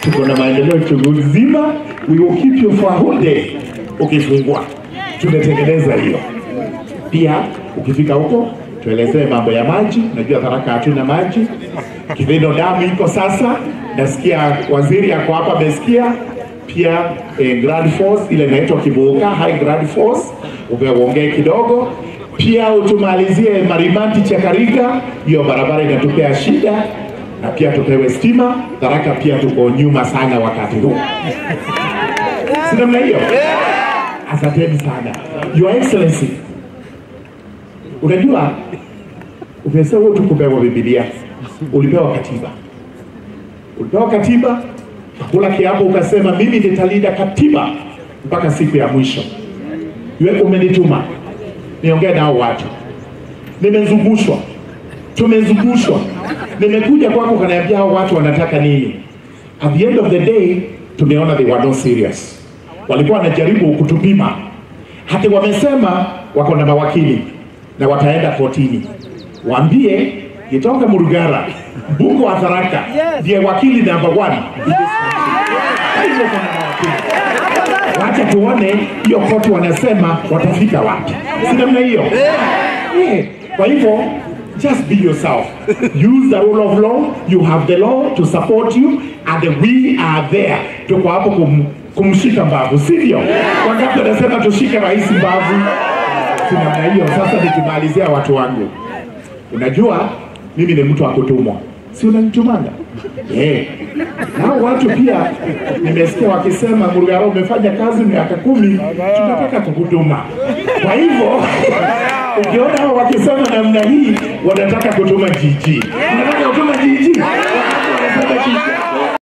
tuko na maendeleo chungu nzima, we will keep you for a whole day. Ukifungua tumetengeneza hiyo. Pia ukifika huko tuelezee mambo ya maji. Najua Tharaka hatuna maji, Kivendo damu iko sasa. Nasikia waziri ako hapa, amesikia pia eh, Grand Force ile inaitwa Kibuka High Grand Force, uongee kidogo pia utumalizie Marimanti Chakarika, hiyo barabara inatupea shida, na pia tupewe stima. Tharaka pia tuko nyuma sana wakati huu, si namna hiyo? Asanteni sana Your Excellency. Unajua, umesema wewe tu kupewa Biblia, ulipewa katiba, ulipewa katiba, kula kiapo, ukasema mimi nitalinda katiba mpaka siku ya mwisho. Wewe umenituma niongee nao watu, nimezungushwa, tumezungushwa, nimekuja kwako, kaniambia hao watu wanataka nini? At the end of the day tumeona they were not serious, walikuwa wanajaribu kutupima, hata wamesema wako na mawakili na wataenda kotini, waambie Gitoka Murugara mbunge wa Tharaka ndiye wakili number one in this country. Kwa hivyo kuna mawakili wacha tuone hiyo koti wanasema watafika wapi, si namna hiyo? Yeah. Kwa hivyo just be yourself, use the rule of law, you have the law to support you and we are there. Tuko hapo kum, kumshika mbavu, sivyo? Wangapi wanasema tushike rais mbavu? Si namna hiyo. Sasa nikimalizia watu wangu, unajua mimi ni mtu wa kutumwa, si unanitumanga? Eh. Nao watu pia nimesikia wakisema Murugara, umefanya kazi miaka kumi, tunataka kukutuma. Kwa hivyo ukiona hao wakisema namna hii, wanataka kutuma jiji.